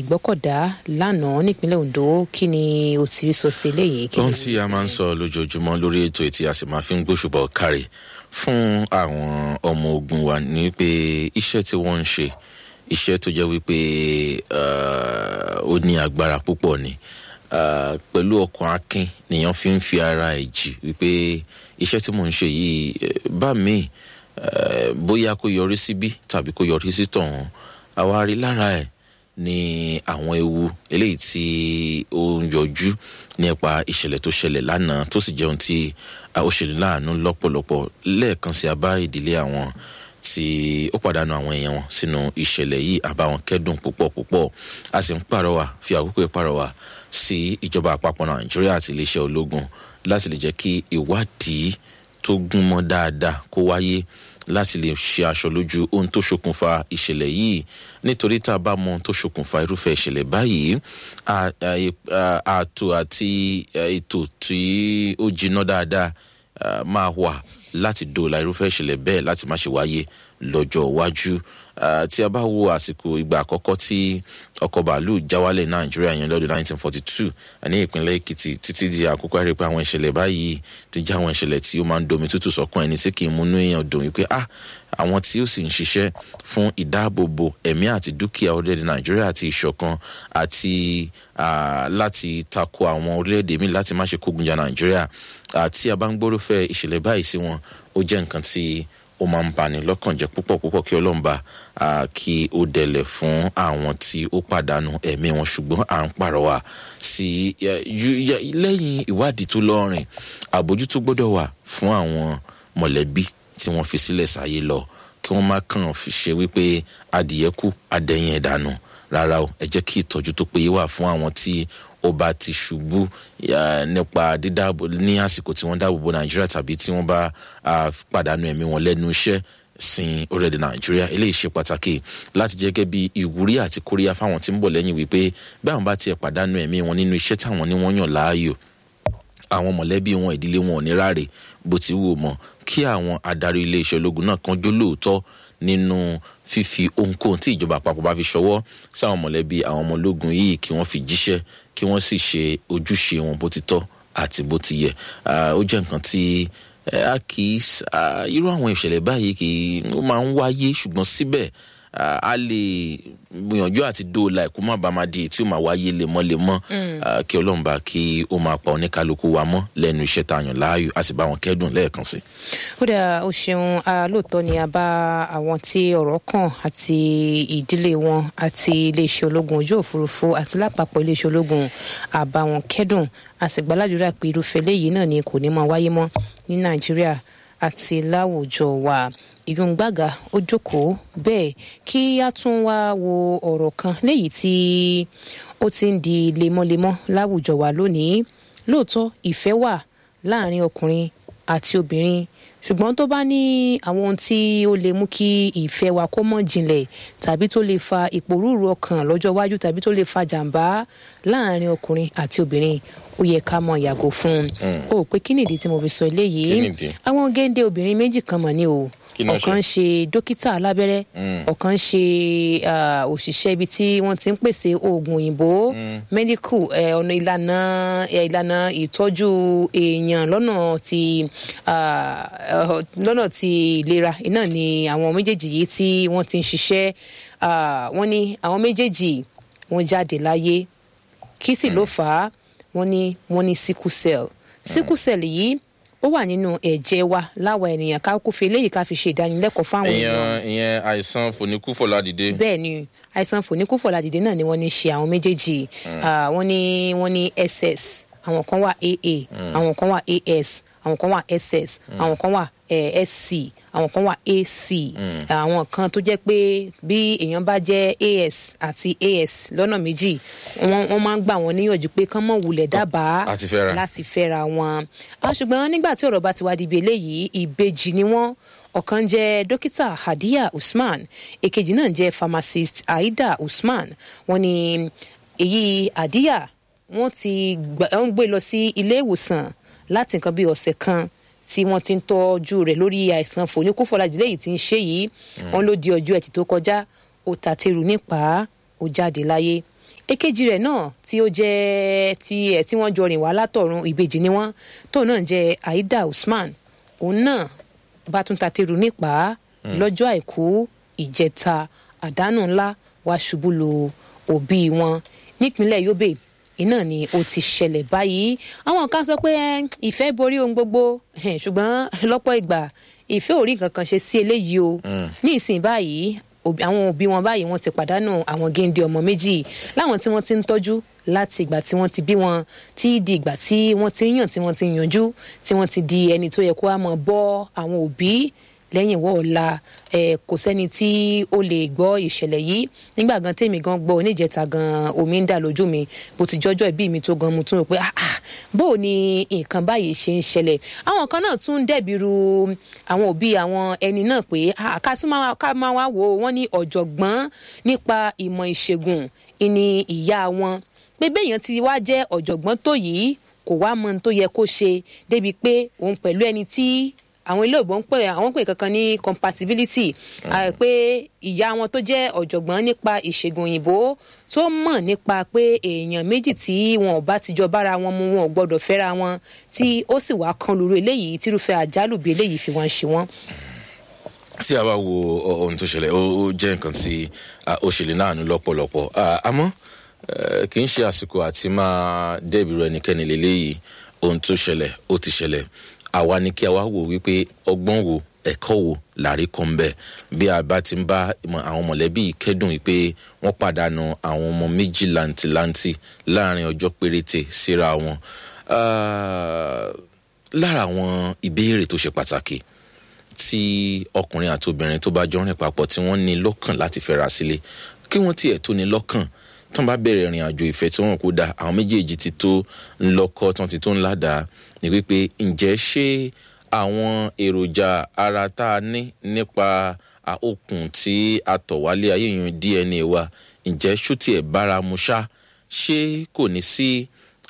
ìgbọ́kọ̀dá lánàá nípínlẹ̀ ondo kí ni o sì rí sọ sí eléyìí. kí ni ohun tí a máa ń sọ lójoojúmọ́ lórí ètò ètí a sì máa fi ń gbóṣùbọ̀ kárí fún àwọn ọmọ ogun wa ní pé iṣẹ́ tí wọ́n ń ṣe iṣẹ́ tó jẹ́ wípé uh, ó ní agbára púpọ̀ ni uh, pẹ̀lú ọkàn akin nìyẹn fi ń fi ara ẹ̀ jì wípé iṣẹ́ tí mò ń ṣe yìí eh, bá mi uh, bóyá kó yọrí síbí tàbí kó yọrí sí tọ̀hún àwa rí lára ẹ̀ ní àwọn ewu eléyìí tí ó ń yọjú nípa ìṣẹ̀lẹ̀ tó ṣẹlẹ̀ lánàá tó sì jẹun tí ó ṣe ní láàánú lọ́pọ̀lọpọ̀ lẹ́ẹ̀kan sí abá ìdílé àwọn tí ó pàdánù àwọn èèyàn wọn sínú ìṣẹ̀lẹ̀ yìí àbáwọn kẹ́dùn púpọ̀ púpọ̀ a sì ń pàrọwà fi àkókò ìpàrọwà sí ìjọba àpapọ̀ nàìjíríà àti iléeṣẹ́ ológun láti lè jẹ́ kí ìwádìí tó gúnmọ́ dáadáa kó wáyé láti lè ṣe aṣọ lójú ohun tó ṣokùnfà ìṣẹ̀lẹ̀ yìí nítorí tá a bá mọ ohun tó ṣokùnfà irúfẹ́ ìṣẹ̀lẹ̀ báyìí ààtò àti ètò tí ó jiná dáadáa máa wà láti dóòlà irúfẹ́ ìṣẹ̀lẹ̀ bẹ́ẹ̀ láti má ṣe wáyé lọ́jọ́ iwájú tí a bá wo àsìkò ìgbà àkọ́kọ́ tí ọkọ̀ bàálù jáwálẹ̀ nàìjíríà yẹn lọ́dún 1942 ní ìpínlẹ̀ èkìtì títí di àkókò àrí pé àwọn ìṣẹ̀lẹ̀ báyìí ti já àwọn ìṣẹ̀lẹ̀ tí ó máa ń domi tútù sọ́kàn ẹni tí kì í múnú èèyàn dùn wípé ah àwọn tí ó sì ń ṣiṣẹ́ fún ìdáàbòbò ẹ̀mí àti dúkìá orílẹ̀-èdè nàìjíríà àti ìṣọ̀kan àti láti tako àwọn orílẹ̀-èdè míì láti má ṣe kógun jà nàìjíríà àti a bá ń gbórúfẹ́ ìṣẹ̀lẹ̀ báyìí sí wọn ó jẹ́ nǹkan tí ó máa ń bani lọ́kàn jẹ́ púpọ̀ púpọ̀ kí ọlọ́mba kí ó dẹlẹ̀ fún àwọn tí ó pàdánù ẹ̀mí wọn ṣùgbọ́n à ń pàrọwà sí lẹ́yìn ìwádìí tó lọ́rìn àbójútó gbọ́dọ̀ wà fún àwọn mọ̀lẹ́bí tí wọ́n fi sílẹ̀ sáyé lọ kí wọ́n má kàn fi ṣe wípé adìyẹ kú adẹ́yìn ẹ̀dánù rárá o ẹ jẹ́ kí ìtọ́jú tó péye wà fún àwọn tí ó bá ti ṣubú nípa dídáàbò ní àsìkò tí wọ́n dáàbò bo nàìjíríà tàbí tí wọ́n bá pàdánù ẹ̀mí wọn lẹ́nu iṣẹ́ sin orílẹ̀-èdè nàìjíríà eléyìí ṣe pàtàkì láti jẹ́ gẹ́gẹ́ bí ìwúrí àti kóríyá fáwọn tí ń bọ̀ lẹ́yìn wípé bí àwọn bá tiẹ̀ pàdánù ẹ̀mí wọn nínú iṣẹ́ táwọn ní wọ́n yàn láàyò àwọn mọ̀lẹ́bí wọn ìdílé wọn ò ní ráre bó ti wù mọ́ kí àwọn adarí iléeṣẹ́ ológun náà kan jó lóòótọ́ nínú fífi ohunkóhun tí ìjọba àpapọ̀ bá fi ṣọwọ́ sáwọn mọ̀lẹ́bí àwọn ọmọ ológun yìí kí wọ́n fi jíṣẹ́ kí wọ́n sì ṣe ojúṣe wọn bó ti tọ́ àti bó ti yẹ ó jẹ́ nǹkan tí a kì í irú àwọn ìṣẹ̀lẹ̀ báyìí kì í ó máa ń wáyé ṣùgbọ́n síbẹ̀ a lè gbìyànjú àti dóòlà ẹ̀kú má bàa máa di èyí tí ó máa wáyé lemọ́lemọ́ kí ọlọ́run bá kí ó máa pa oníkálukú wa mọ́ lẹ́nu iṣẹ́ tá a yàn láàyò a sì bá wọn kẹ́dùn lẹ́ẹ̀kan sí. ó dà ó ṣeun lóòótọ́ ni a bá àwọn tí ọ̀rọ̀ kàn àti ìdílé wọn àti iléeṣẹ́ ológun ojú òfurufú àti lápapọ̀ iléeṣẹ́ ológun àbá wọn kẹ́dùn a sì gbàládùra pé irúfẹ́ léyìí náà ni kò ní máa wáyé mọ́ ní nàìjíríà àti láwùjọ wa ìyún gbàgà ó jókòó bẹ́ẹ̀ kí a tún wá wo ọ̀rọ̀ kan léyìí tí ó ti ń di lemọ́lemọ́ láwùjọ wa lónìí lóòótọ́ ìfẹ́ wà láàrin ọkùnrin àti obìnrin ṣùgbọ́n tó bá ní àwọn ohun tí ó lè mú kí ìfẹ́ wa kó mọ̀ jinlẹ̀ tàbí tó lè fa ìpòrúurú ọkàn lọ́jọ́ iwájú tàbí tó lè fa jàǹbá láàrin ọkùnrin àti obìnrin ó yẹ ká mọ yàgò fún un ó pé kí nìdí tí mo fi sọ eléyìí àwọn géńdé obìnrin méjì kan mọ̀ ní o ọ̀kan ṣe dókítà alábẹ́rẹ́ ọ̀kan ṣe òṣìṣẹ́ ibi tí wọ́n ti ń pèsè oògùn òyìnbó mẹ́díkù ọ̀nà ìlànà ìlànà ìtọ́jú èèyàn lọ́nà ti lọ́nà ti ìlera iná ni àwọn méjèèjì yìí tí wọ́n ti ń ṣiṣẹ́ wọ́n ní àwọn méjèèjì wọ́n jáde láyé kí sì ló fà á wọ́n ní wọ́n ní sickle cell sickle cell yìí ó wà nínú ẹ̀jẹ̀ wa láwa ènìyàn ká kó fi eléyìí ká fi ṣe ìdánilẹ́kọ̀ọ́ fáwọn èèyàn. ìyẹn àìsàn fòníkúfọ̀ládìde. bẹ́ẹ̀ ni àìsàn fòníkúfọ̀ládìde náà ni wọ́n ní ṣe àwọn méjèèjì wọ́n ní wọ́n ní ss àwọn kan wà aa àwọn kan wà as àwọn kan wà ss àwọn kan wà sc àwọn kan wà ac àwọn kan tó jẹ́ pé bí èèyàn bá jẹ́ as àti as lọ́nà méjì wọ́n máa ń gbà wọ́n níyànjú pé kán mọ̀ wulẹ̀ dábàá láti fẹ́ra wọn. ṣùgbọ́n nígbà tí ọ̀rọ̀ bá ti wá di ibi eléyìí ìbejì ni wọ́n ọ̀kan jẹ́ dókítà hadiya usman èkejì náà jẹ́ pharmacist aida usman wọ́n ní èyí hadiya wọ́n ti gbé lọ sí ilé ìwòsàn láti nǹkan bí ọ̀sẹ̀ kan tí wọ́n ti ń tọ́jú rẹ̀ lórí àìsàn fòníkúfọ̀lájìlẹ̀ yìí ti ń ṣe yìí wọ́n ló di ọjọ́ ẹtì tó kọjá ó tàtẹ́rù nípa ó jáde láyé èkejì rẹ̀ náà tí ó jẹ́ ti ẹ̀ tí wọ́n jọ rìn wá látọ̀run ìbejì ni wọ́n tóun náà jẹ́ aida usman òun náà bá tún tateru nípa lọ́jọ́ àìkú ìjẹta àdánù ńlá wá ṣubú lu òbí wọn nípínlẹ̀ yobe iná ni ó ti ṣẹlẹ̀ báyìí àwọn kan sọ pé "Eh, ìfẹ́ borí ohun gbogbo Eh, ṣùgbọ́n lọ́pọ̀ ìgbà ìfẹ́ ò rí nǹkan kan ṣe sí eléyìí o ní ìsìn báyìí òbí- àwọn òbí wọn báyìí wọ́n ti pàdánù àwọn géńdé ọmọ méjì láwọn tí wọ́n ti ń tọ́jú láti ìgbà tí wọ́n ti bí wọn tí di ìgbà tí wọ́n ti ń yàn tí wọ́n ti ń yanjú tí wọ́n ti di ẹni tó yẹ kó wá mọ̀ bọ́ àwọn òbí lẹ́yìn wọ́ ọ̀la ẹ̀ kò sẹ́ni tí ó lè gbọ́ ìṣẹ̀lẹ̀ yìí nígbà gan tèmi gan gbọ́ oníjẹta gan omi ń dà lójú mi bó ti jọ́jọ́ ìbí mi tó gan mo tún rò pé ah ah bó o ní nǹkan báyìí ṣe ń ṣẹlẹ̀ àwọn kan náà tún ń dẹ̀bi ru àwọn òbí àwọn ẹni náà pé ah ká tún máa ká máa wá wò ó wọ́n ní ọ̀jọ̀gbọ́n nípa ìmọ̀ ìṣègùn ìní ìyá wọn pé béèyàn ti wá jẹ́ ọ̀jọ̀gbọ́n tó yìí kò wá mọ ohun tó yẹ kó ṣe débi pé òun pẹ̀lú ẹni tí àwọn ilé ìbọn ń pè àwọn pè kankan ní compatibility ah, pé ìyá wọn tó jẹ́ ọ̀jọ̀gbọ́n nípa ìṣègùn òyìnbó tó mọ̀ nípa pé èèyàn méjì tí wọn ò bá ti jọ bára wọn mu wọn ò gbọ́dọ̀ fẹ́ra wọn tí ó sì wá kan lóru eléyìí tírúfẹ́ àjálù bí eléyìí fi wọ́n ṣe wọ́n. tí a bá wo ọ- ohun tó ṣẹlẹ̀ ó ó jẹ́ nǹkan tí a, ó ṣẹlẹ̀ náà nù lọ́pọ̀lọpọ̀ À, àmọ́ eh, kì í ṣe àsìkò àti máa dẹ́bìrì ẹnikẹ́ni lélẹ́yìí ohun tó ṣẹlẹ̀ ó ti ṣẹlẹ̀ àwa ni kí a wá wò wípé ọgbọ́n wo ẹ̀kọ́ wo làrí kan ń bẹ̀ bí a bá ti ń bá ìmọ̀ àwọn mọ̀lẹ́bí yìí kẹ́dùn wípé wọ́n pàdánù àwọn ọmọ méjì làǹtìlanti láàrin ọjọ́ péréte síra wọn Ah, lára àwọn ìbéèrè tó ṣe pàtàkì tí ọkùnrin àti obìnrin tó bá jọ rìn papọ̀ tí wọ́n ní lọ́kàn láti fẹ́ra sílé kí wọ́n tiẹ̀ tó ní lọ́kàn tó ń bá bẹ̀rẹ̀ ìrìn àjò ìfẹ́ tí wọ́n kó da àwọn méjèèjì ti tó ń lọ́kọ́ tí wọ́n ti tó ń ládàá ni wípé ǹjẹ́ ṣé àwọn èròjà ara tá a ní nípa a, okùn tí a tọ̀ wálé ayé yẹn dna wa ǹjẹ́ ṣó tiẹ̀ bára mu ṣá ṣé kò ní sí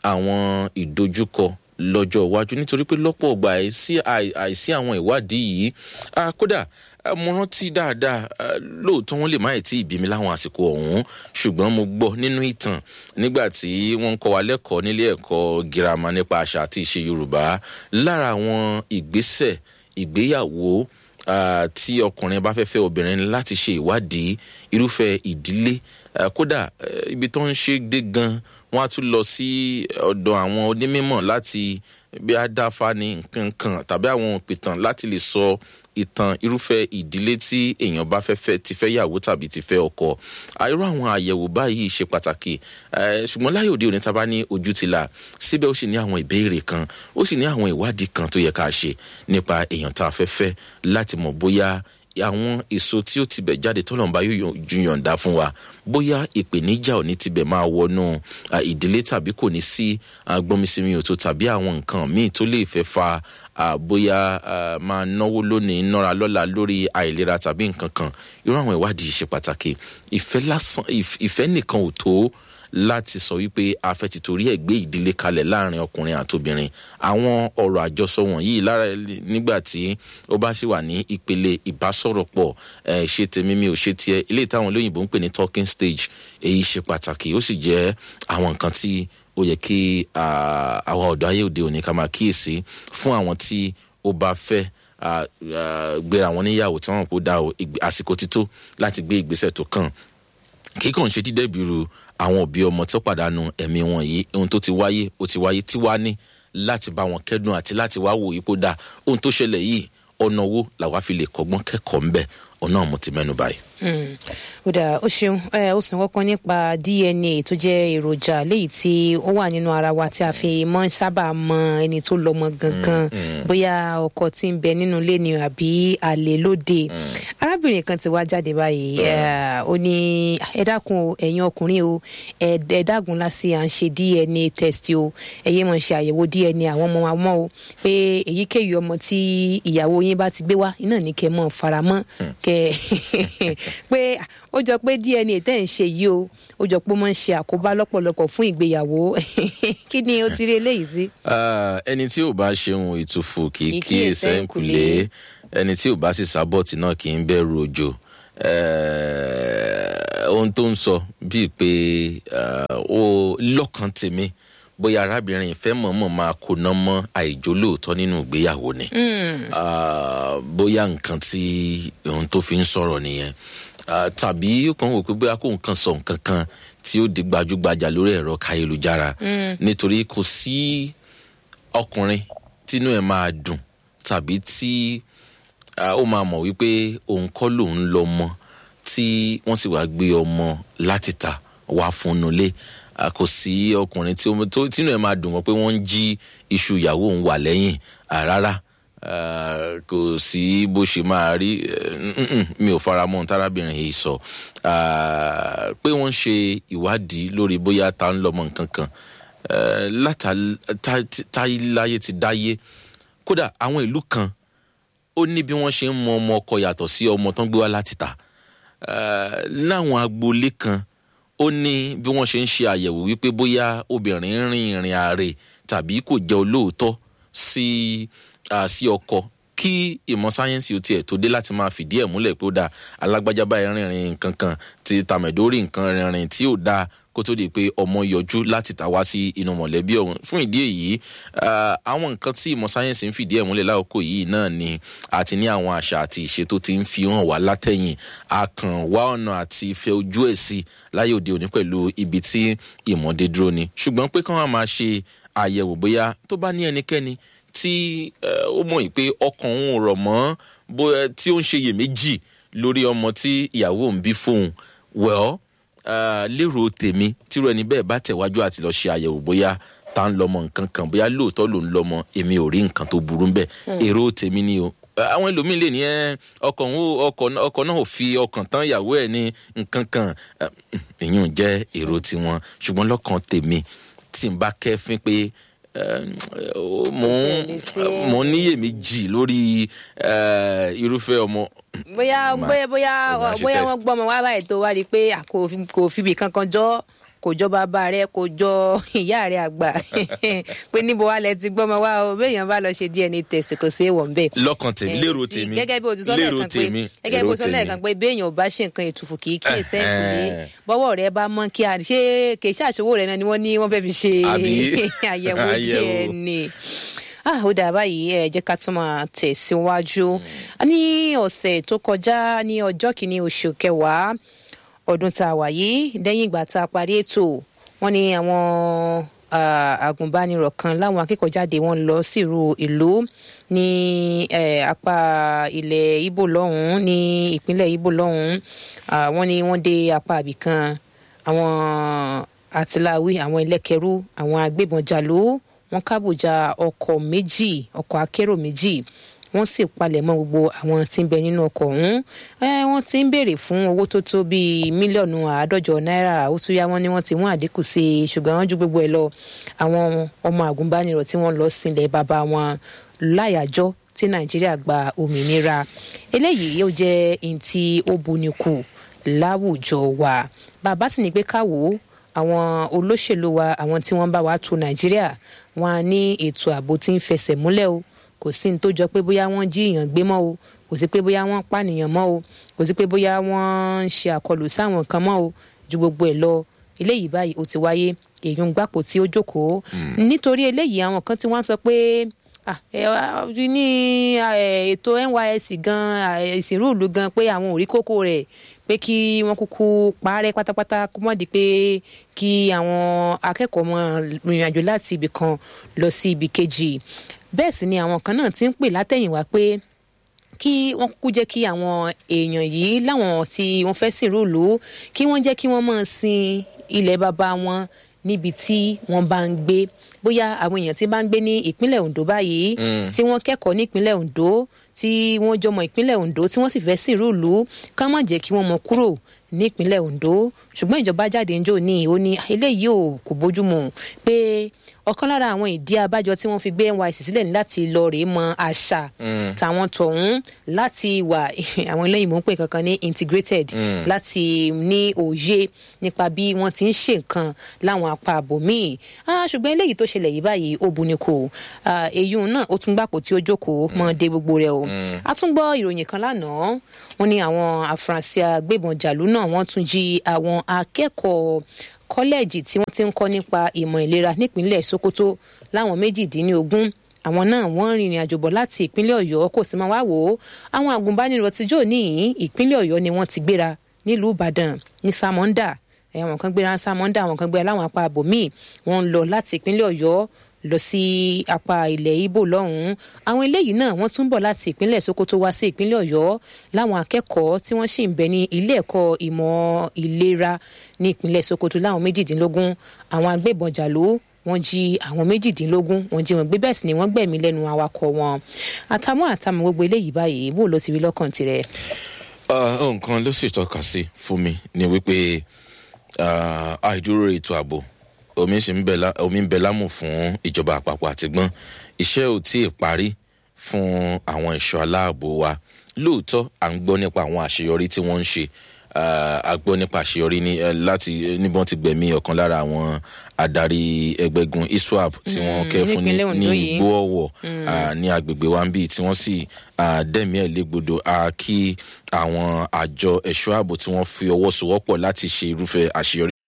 àwọn ìdojúkọ lọ́jọ́ iwájú nítorí pé lọ́pọ̀ ọgbà àìsí àì- àìsí àwọn ìwádìí yìí ah, kódà ah, mo rántí dáadáa ah, lóòótọ́ wọn lè má ì tí ì bí mi láwọn àsìkò ọ̀hún ṣùgbọ́n mo gbọ́ nínú ìtàn nígbà tí wọ́n ń kọ́ wa lẹ́kọ̀ọ́ nílé ẹ̀kọ́ girama nípa àṣà àti ìṣe yorùbá lára àwọn ìgbésẹ̀ ìgbéyàwó ah, tí ọkùnrin bá fẹ́ fẹ́ obìnrin ní láti ṣe ìwádìí irúfẹ́ ìdílé ah, kódà eh, ibi tó ń ṣe dé gan wọ́n á tún lọ sí ọ̀dọ̀ àwọn onímọ̀ láti bí a dáfa ní nǹkan kan tàbí àwọn òpìtàn láti lè sọ ìtàn irúfẹ́ ìdílé tí èèyàn bá fẹ́ fẹ́ ti fẹ́ yàwó tàbí ti fẹ́ ọkọ irú àwọn àyẹ̀wò báyìí ṣe pàtàkì eh, ṣùgbọ́n láyé òde òní tá a bá ní ojú ti là síbẹ̀ ó sì ní àwọn ìbéèrè kan ó sì ní àwọn ìwádìí kan tó yẹ ká ṣe nípa èèyàn tá a fẹ́ fẹ́ láti mọ̀ bóyá àwọn èso tí ó tibẹ̀ jáde tọ́lọ́mùbá yóò ju yọ̀ǹda fún wa bóyá ìpèníjà ò ní tibẹ̀ máa wọnú à, ìdílé tàbí kò ní sí gbọ́nmisínmi òtó tàbí àwọn nǹkan míì tó lè fẹ́ fa à, bóyá à, máa náwó lónìí nọ́ra lọ́la lórí àìlera tàbí nǹkan kan irú àwọn ìwádìí ṣe pàtàkì ìfẹ́ lásán ìf- ìfẹ́ nìkan ò tó láti sọ wípé a fẹ́ ti torí ẹ̀ gbé ìdílé kalẹ̀ láàrin ọkùnrin àtobìnrin àwọn ọ̀rọ̀ àjọsọ wọ̀nyí lára nígbà tí ó bá ṣì wà ní ìpele ìbásọ̀rọ̀pọ̀ ẹ̀ ṣe tèmi mi ò ṣe tiẹ̀ ilé ìtàwọn olóyìnbó ń pè ní talking stage èyí ṣe pàtàkì ó sì jẹ́ àwọn nǹkan tí ó yẹ kí ah, àwa ọ̀dọ́ ayé òde òní ká máa kíyèsí fún àwọn tí ó bá fẹ́ ah, ah, gbéra wọn níyàwó tí wọn kò dá o ìgbé- àsìkò ti tó láti gbé ìgbésẹ̀ tó kàn kíkàn ṣe dídẹ́bìrú àwọn òbí ọmọ tó pàdánù ẹ̀mí wọn yìí ohun tó ti wáyé ó ti wáyé tí wàá ní láti bá wọn kẹ́dùn àti láti wá wò ipò dá ohun tó ṣẹlẹ̀ yìí ọ̀nà wo làwa fi lè kọ́gbọ́n kẹ́kọ̀ọ́ ńbẹ̀ ọ̀nà mo ti mẹ́nu báyìí. Mm. ó dáa ó ṣeun ẹ ó sàn kọ́kọ́ nípa dna tó jẹ́ èròjà léyìí tí ó wà nínú ara wa tí a fi mọ́ ń sábà mọ ẹni tó lọ́mọ gangan bóyá ọkọ tí ń bẹ nínú ilé ni àbí àlè lóde arábìnrin kan ti wá jáde báyìí eh, ó ní ẹ dákun o ẹ̀yin ọkùnrin o ẹ ẹ dágun lásì à ń ṣe dna test o ẹ yé mọ̀ ṣe àyẹ̀wò dna àwọn ọmọ wa mọ́ o pé èyíkéyìí ọmọ tí ìyàwó yín bá ti gbé wá iná ní kẹ́ mọ́ faramọ́ kẹ́ pé ó jọ pé dna tẹ́ ń ṣe yìí o ó jọ pé ó máa ń ṣe àkóbá lọ́pọ̀lọpọ̀ fún ìgbéyàwó kí ni o ti rí eléyìí sí. Ah, ẹni tí ò bá ṣeun ìtùfù kì í Kì í kíyè kíyèsí sẹ́ńkùlé ẹni tí ò bá sì sábọ̀tì náà kì í bẹ̀rù òjò Eh, ohun tó ń sọ bíi pé ó lọ́kàn tèmi bóyá arábìnrin ìfẹ́ mọ̀ọ́mọ̀ máa kóná mọ́ àìjólóòótọ́ nínú ìgbéyàwó ni bóyá nǹkan tí ohun tó fi ń sọ̀rọ̀ nìyẹn tàbí ó kàn wò pé bóyá kó nǹkan sọ nǹkan kan tí ó di gbajúgbajà lórí ẹ̀rọ káyélujára nítorí kò sí ọkùnrin tínú ẹ̀ máa dùn tàbí tí ó máa mọ̀ wípé òun kọ́ lòun lọ mọ́ tí wọ́n sì wá gbé ọmọ láti ta wá fún nulẹ̀ kò sí ọkùnrin tí tínú ẹ̀ máa dùn wọ́n pé wọ́n ń jí iṣu ìyàwó òun wà lẹ́yìn rárá kò sí bó ṣe máa rí mi ò fara mọ́ ohun tárábìnrin yìí sọ pé wọ́n ń ṣe ìwádìí lórí bóyá ta ń lọ́mọ nǹkan kan látàláyé ti dáyé kódà àwọn ìlú kan ó ní bí wọ́n ṣe ń mọ ọmọ ọkọ yàtọ̀ sí ọmọ tán gbé wá láti ta láwọn agboolé kan ó ní bí wọ́n ṣe ń ṣe àyẹ̀wò wípé bóyá obìnrin rìn ìrìn àárẹ̀ tàbí kò jẹ́ olóòótọ́ sí sí ọkọ kí ìmọ̀ sáyẹ́nsì ó tiẹ̀ tó dé láti máa fìdí ẹ̀ múlẹ̀ pé ó dáa alágbájá báyìí rìnrìn nǹkan kan ti tàmẹ̀dórì nǹkan rìnrìn tí ò dáa kó tó di pé ọmọ yọjú láti ta wá sí inú mọ̀lẹ́bí ọ̀hún fún ìdí èyí àwọn nǹkan tí ìmọ̀ sáyẹ́nsì ń fìdí ẹ̀ múlẹ̀ lákòókò yìí náà ni àti ní àwọn àṣà àti ìṣe tó ti ń fi hàn wá látẹ̀yìn àkàn wá ọ̀nà àti ìfẹ́ ojú ẹ̀ sí láyé òde òní pẹ̀lú ibi tí ìmọ̀dé dúró ni ṣùgbọ́n pé kí wọ́n máa ṣe àyẹ̀wò bóyá tó bá ní ẹnikẹ́ni tí ó mọ̀ pé ọkàn òun rọ̀ mọ́ bóyá tí ó ń ṣe iyèméjì lórí ọmọ tí ìyàwó ń bí fóun well lérò tèmi tírú ẹni bẹ́ẹ̀ bá tẹ̀wájú àti lọ́ọ́ ṣe àyẹ̀wò bóyá tá ń lọ́mọ nǹkan kan bóyá lóòótọ́ ló ń lọ́mọ èmi ò rí nǹkan tó burú bẹ́ẹ̀ èrò tèmi ni o àwọn ẹlòmíín lè ní ọkọ náà ò fi ọkàn tán ìyàwó ẹ ní nǹkan kan ìyún jẹ́ èrò tiwọn ṣùgbọ́n lọ́kàn tèmi tí n bá kẹ́fín pé mo ń níyèméjì lórí irúfẹ́ ọmọ. bóyá bóyá bóyá bóyá wọ́n gbọ́ ọmọ wá báyìí tó wá rí i pé kò fibì kankan jọ kò jọ bàbá rẹ kò jọ ìyá rẹ àgbà pé níbo wà lẹ ti gbọmọ wá o béèyàn bá lọ ṣe dna test kò sí èèwọ̀ nbẹ. lọ́kàn tèmi lérò tèmi gẹ́gẹ́ bí o ti sọ lẹ́ẹ̀kan pé gẹ́gẹ́ bí o ti sọ lẹ́ẹ̀kan pé béèyàn ò bá ṣe nǹkan ètùfù kì í kí ẹ sẹ́yìn lé bọ́wọ́ rẹ bá mọ́ kí a ṣe kì í ṣàṣowó rẹ náà ni wọ́n ní wọ́n fẹ́ fi ṣe àyẹ̀wò dna ah ó dà báyìí ẹ jẹ́ ká tún máa tẹ̀síwájú ní ọ̀sẹ̀ tó kọjá ní ọjọ́ kìíní oṣù kẹwàá ọdún tá a wà yìí lẹ́yìn ìgbà tá a parí ètò wọn ni àwọn agùnbánirọ̀ kan láwọn akẹ́kọ̀ọ́jáde wọn lọ sírú ìlú ní apá ilẹ̀ ibo lọ́hùn-ún ní ìpínlẹ̀ ibo lọ́hùn-ún wọn ni wọ́n dé apá àbìkan àwọn àtìláwí àwọn ẹlẹ́kẹrú àwọn agbébọn jàlú wọn kábòjà ọkọ̀ méjì ọkọ̀ akérò méjì wọ́n sì palẹ̀mọ́ gbogbo àwọn tí ń bẹ nínú ọkọ̀ ọ̀hún wọ́n ti ń béèrè fún owó tó tó bíi mílíọ̀nù àádọ́jọ náírà ó tún yá wọn ni wọ́n ti mú àdínkù sí i ṣùgbọ́n wọ́n ju gbogbo ẹ̀ lọ àwọn ọmọ àgùnbánirọ̀ tí wọ́n lọ sílẹ̀ bàbá wọn láyàjọ́ tí nàìjíríà gba òmìnira eléyìí yóò jẹ́ ohun tí ó buni kù láwùjọ wa bàbá sì ní pé káwọ́ àwọn olóṣèlú wa àwọn tí wọ́n bá wa tu nàìjíríà wọn á ní ètò ààbò tí ń fẹsẹ̀ múlẹ̀ o kò sí ní tó jọ pé bóyá wọ́n jí èèyàn gbé mọ́ o kò sí pé bóyá wọ́n pànìyàn mọ́ o kò sí pé bóyá wọ́n ń ṣe àkọlù sáwọn kan mọ́ o ju gbogbo ẹ̀ lọ eléyìí báyìí ó ti wáyé èyí ń gbàpò tí ó jókòó nítorí eléyìí àwọn kan tí wọ́n sọ pé ní ètò nysc gan ìsìnrúùlù gan pé àwọn ò rí kókó rẹ̀ pé kí wọ́n kúkú parẹ́ pátápátá kó mọ̀ di pé kí àwọn akẹ́kọ̀ọ́ mọ rìnrìn àjò láti ibì kan lọ sí ibì kejì bẹ́ẹ̀ sì ni àwọn kan náà ti ń pè látẹ̀yìnwá pé kí wọ́n kúkú jẹ́ kí àwọn èèyàn yìí láwọn tí wọ́n fẹ́ sìn rúùlù kí wọ́n jẹ́ kí wọ́n máa sin ilẹ̀ bàbá wọn níbi tí wọ́n bá ń gbé bóyá àwọn èèyàn tí bá ń gbé ní ìpínlẹ̀ ondo báyìí tí wọ́n kẹ́kọ̀ọ́ ní ìpínlẹ̀ ondo tí wọ́n jọmọ ìpínlẹ̀ ondo tí wọ́n sì fẹ́ sìn rúùlù ká má jẹ́ kí wọ́n mọ kúrò ní ìpínlẹ̀ ondo ṣùgbọ́n ìjọba jáde ń jò ní ó ní eléyìí ò kò bójúmu pé ọ̀kan lára àwọn ìdí abájọ tí wọ́n fi gbé nysc sílẹ̀ ní láti lọ rèé mọ àṣà tàwọn tọ̀hún láti wà àwọn eléyìí mò ń pè kankan ní integrated láti ní òye nípa bí wọ́n ti ń ṣe nǹkan láwọn apá àbòmíì ṣùgbọ́n eléyìí tó ṣẹlẹ̀ yìí báyìí ó bu ni kò èyí náà ó tún gbàpò tí ó jókòó mọ́ dé gbogbo rẹ̀ o a tún gbọ́ ìròyìn kan lánàá wọ́n ní àwọn afurasí agbébọn jàlú náà náà wọ́n tún jí àwọn akẹ́kọ̀ọ́ kọ́lẹ́ẹ̀jì tí wọ́n ti ń kọ́ nípa ìmọ̀ ìlera nípínlẹ̀ sokoto láwọn méjìdínlógún àwọn náà wọ́n rìnrìn àjò bọ̀ láti ìpínlẹ̀ ọ̀yọ́ kò sì máa wá wò ó àwọn àgùnbánirọ̀ tíjọ́ níyìn ìpínlẹ̀ ọ̀yọ́ ni wọ́n ti gbéra nílùú ìbàdàn ní samonda àwọn kan gbéra ní samonda àwọn kan gbéra láwọn apá abòmíì wọ́n ń lọ láti ìpínlẹ̀ ọ̀yọ́ lọ sí apá ilẹ̀ ibo lọ́hùn-ún àwọn eléyìí náà wọ́n tún bọ̀ láti ìpínlẹ̀ sokoto wá sí ìpínlẹ̀ ọ̀yọ́ láwọn akẹ́kọ̀ọ́ tí wọ́n sì ń bẹ ní ilé ẹ̀kọ́ ìmọ̀ ìlera ní ìpínlẹ̀ sokoto láwọn méjìdínlógún àwọn agbébọn jàló wọ́n jí àwọn méjìdínlógún wọ́n jí wọn gbé bẹ́ẹ̀ sì ni wọ́n gbẹ̀mí lẹ́nu awakọ̀ wọn àtàwọn àtàwọn gbogbo eléyìí báyìí bó ló ti rí lọ́kàn tirẹ̀. nǹkan ló sì tọ́ka sí fún mi ni wípé àìdúró ètò ààbò omi sì ń bẹ lámù fún ìjọba àpapọ̀ àtìgbọ́n iṣẹ́ ò tí ì parí fún àwọn ẹ̀ṣọ́ aláàbò wa lóòótọ́ à ń gbọ́ nípa àwọn àṣeyọrí tí wọ́n ń ṣe a gbọ́ nípa àṣeyọrí ní láti níbọn ti gbẹ̀mí ọ̀kan lára àwọn adarí ẹgbẹ́gun iswap tí wọ́n kẹ́ fún ní igbó ọ̀wọ̀ ní agbègbè wa ń bí tí wọ́n sì dẹ́mi ẹ̀ légbodò kí àwọn àjọ ẹ̀ṣọ́ ààbò tí wọ́n fi ọwọ́ sowọ́pọ̀ láti ṣe irúfẹ́ àṣeyọrí